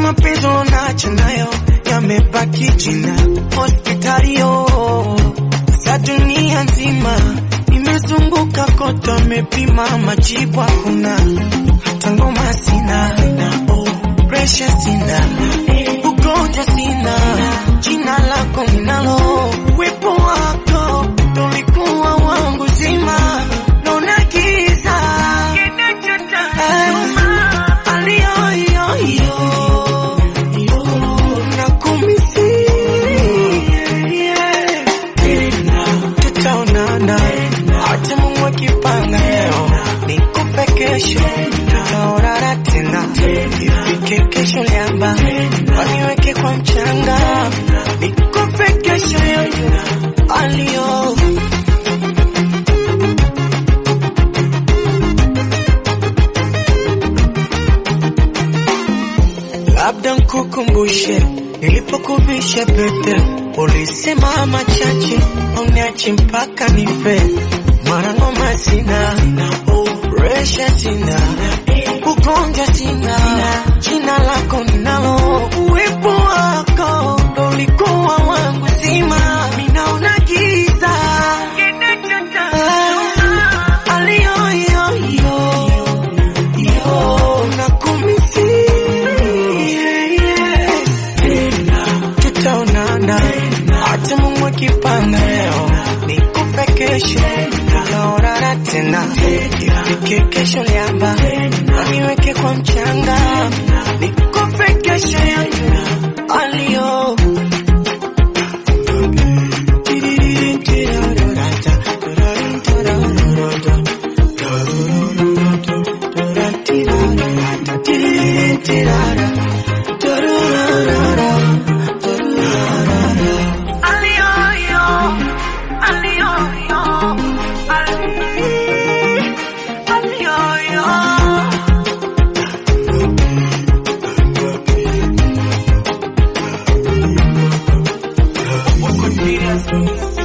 mapenzi unacho nayo yamebaki jina hospitalio za dunia nzima nimezunguka kote, amepima majibu hakuna, hata ngoma sina, oh, presha sina, ugonjwa sina, jina lako ninalo, wepo wako ndo ulikuwa wangu zima, naona giza Eh, aliyoyoyo nakumisi tutaonana hata Mungu akipanga leo nikupe kesho tutaonana tena ifike kesho liamba waniweke kwa mchanga nikupe kesho yoyo aliyo labda nkukumbushe nilipokuvisha pete, ulisema machache uniache mpaka nife. Mwana ngoma sina, oh, presha sina, ugonjwa sina, jina lako ninalo, uwepo wako ndo ulikuwa wangu zima, minaona giza Ah, aliyoyoyo yo nakumisi tutaonana hata Mungu akipanga leo nikupe kesho tutaonana tena ifike kesho liamba waniweke kwa mchanga nikupe kesho yangu aliyo Aliyo, aliyo, aliyo.